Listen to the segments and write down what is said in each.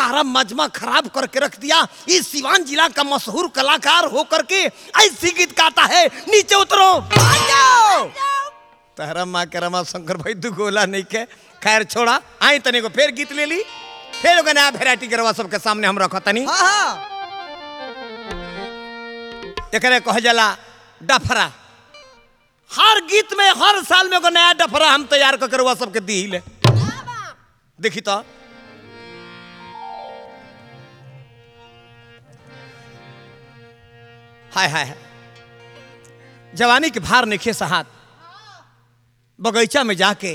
सारा मजमा खराब करके रख दिया इस सिवान जिला का मशहूर कलाकार हो करके ऐसी गीत गाता है नीचे उतरो तहरा माँ के रमा शंकर भाई दू गोला नहीं के खैर छोड़ा आई तनी को फिर गीत ले ली फिर ओके नया वेराइटी करवा सबके सामने हम रखा तनी हाँ हाँ एकरे कह जाला डफरा हर गीत में हर साल में एगो नया डफरा हम तैयार कर करवा सबके दी ले देखी तो हाय हाय हाय। जवानी के भार निखे सहात बगीचा में जाके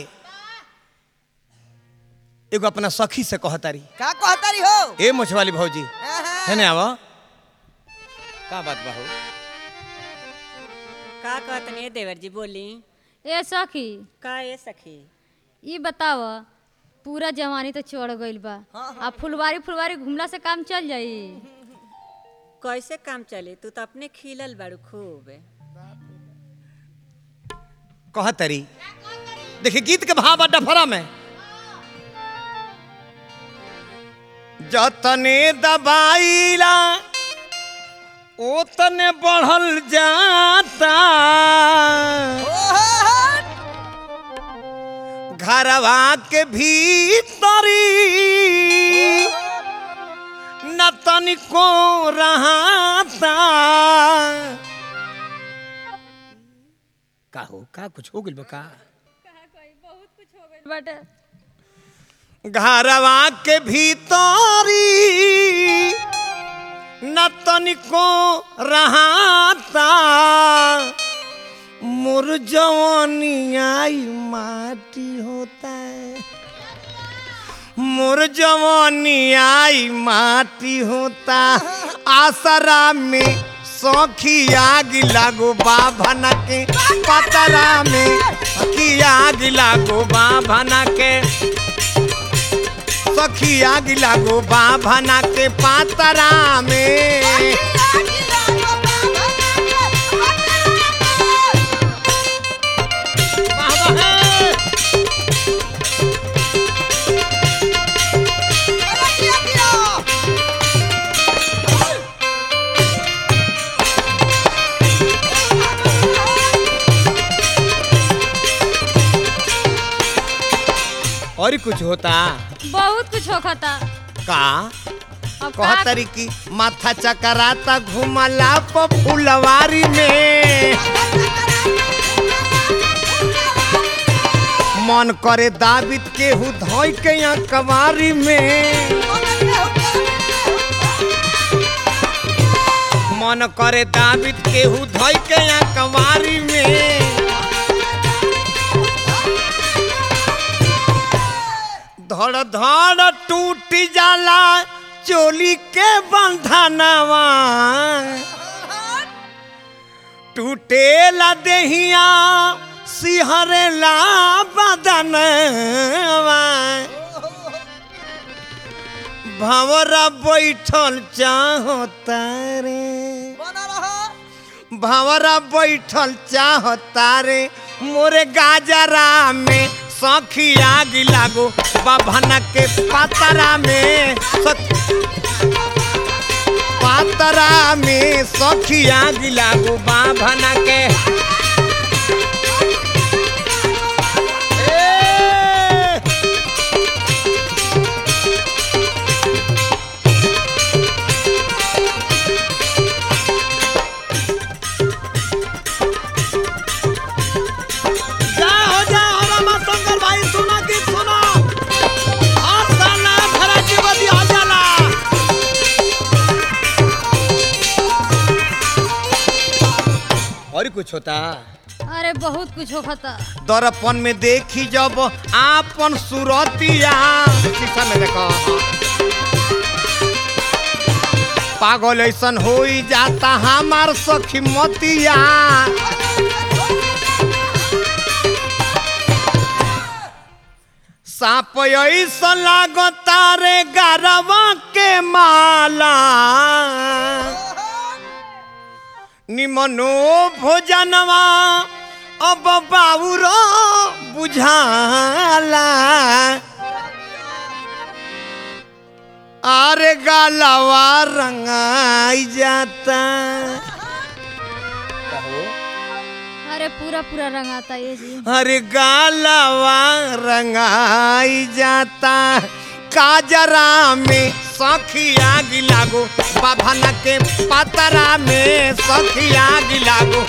एगो अपना सखी से कहतारी का कहतारी हो ए मुछवाली भौजी हाँ, है ना आवा का बात बाहू का कहतनी देवर जी बोली ए सखी का ए सखी ई बताव पूरा जवानी तो चढ़ गइल बा आ फुलवारी फुलवारी घुमला से काम चल जाई कैसे काम चली तू तो अपने खिलल बाड़ू खूब कहतरी देखिए गीत के भाव डफरा में जतने दबाइला ओतने बढ़ल जाता घरवा के भीतरी न तनिको रहाता का हो का कुछ हो गइल बा का बट घरवा के भीतरी न तनिको रहाता मोर जवानी आई माटी होता है मोर जवानी आई माटी होता आसरा में सौखी आग लागो बाभन के पतरा में सखी आग लागो बाभन के सखी आग लागो बाभना के पातरा में और कुछ होता बहुत कुछ होखता का अब का कहतरी की माथा चकराता घुमला प फुलवारी में मन करे दाबित केहू धोई के यहाँ कवारी में मन करे दाबित केहू धोई के यहाँ कवारी में धड़ धड़ टूट जाला चोली के बंधनवा टूटेला देहिया सिहरेला बदनवा भंवरा बैठल चाहता रे भंवरा बैठल चाहता रे मोरे गाजरा में सखी आग लागो बाभना के पातरा में सख- पातरा में सखी आग लागो बाभना के ए! जाओ जाओ रामा शंकर भाई सुना गीत सुना और साला भरा जीवती हो जाला और कुछ होता अरे बहुत कुछ होखता दर्पण में देखी जब आपन सुरतिया शीशा में देखो पागल ऐसन हो जाता हमार सखी मतिया साप ऐसा लागता रे गरवा के माला निमनो भोजनवा अब बाबूरो बुझाला अरे गालवा रंगाई जाता अरे पूरा पूरा रंग आता ये जी अरे गालवा रंगाई जाता काजरा में सखिया गिलागो बाभन के पतरा में सखिया गिलागो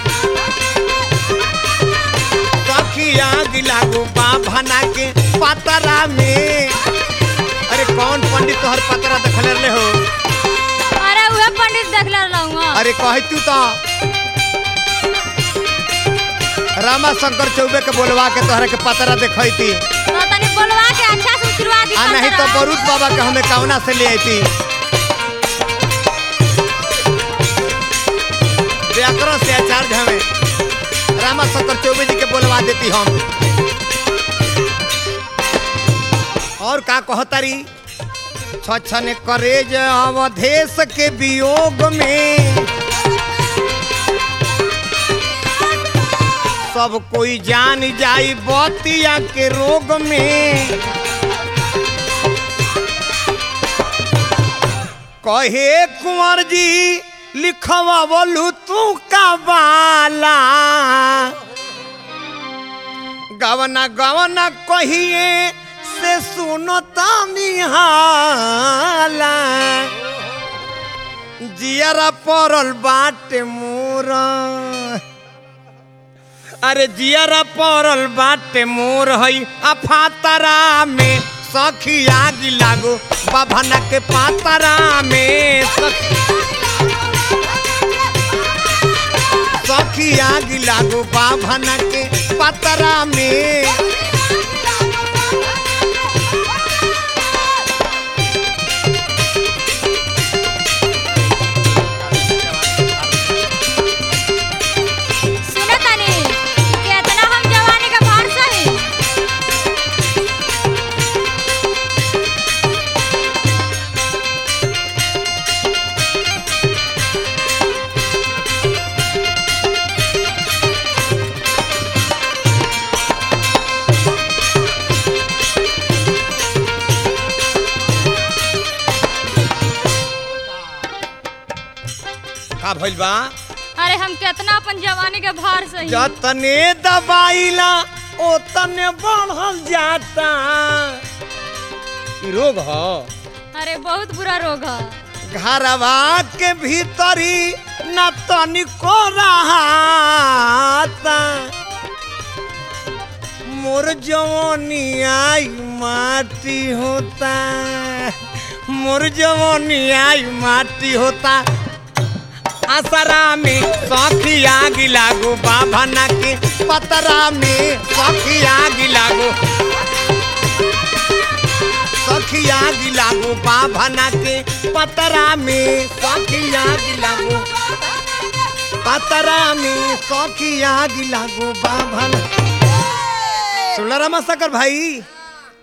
सखिया गिलागो बाभना के पतरा में अरे कौन पंडित तोहर पतरा देखले रहे हो अरे उहे पंडित देखले रहूँगा अरे कह तू तो रामा शंकर चौबे के बोलवा के तोहरा के पतरा देखती तो तनी बोलवा के अच्छा से उतरवा दी आ नहीं तो पंतरा। बरूद बाबा के हमें कौना से ले आई व्याकरण से आचार्य हमें रामा शंकर चौबे जी के बोलवा देती हम और का कहतारी छछन करेज अवधेश के वियोग में सब कोई जान जाई बतिया के रोग में कहे कुंवर जी लिखवा बोलू तू का बाला गवना गवना कहिए से सुनो तानिहाला जियरा पड़ल बाटे मोरा अरे जियरा पड़ल बाटे मोर हई आ फातरा में सखी आग लागो बाभना के पातरा में सखी सखी आग लागो बाभना के पातरा में सुने तनी केतना हम जवानी के भार सही का भइल बा अरे हम केतना अपन जवानी के भार सही जतने दबाइला ओतने बढ़ल जाता ई रोग ह अरे बहुत बुरा रोग है घरवा के भीतरी न तनिको रहाता मोर जवानी आई माटी होता मोर जवानी आई माटी होता असरा में सखी आग लागो बाभना के पतरा में सखी आग लागो सखी आग लागो बाभना के पतरा में सखी आग लागो पतरा में सखी आग लागो बाभना सुनला रामा शंकर भाई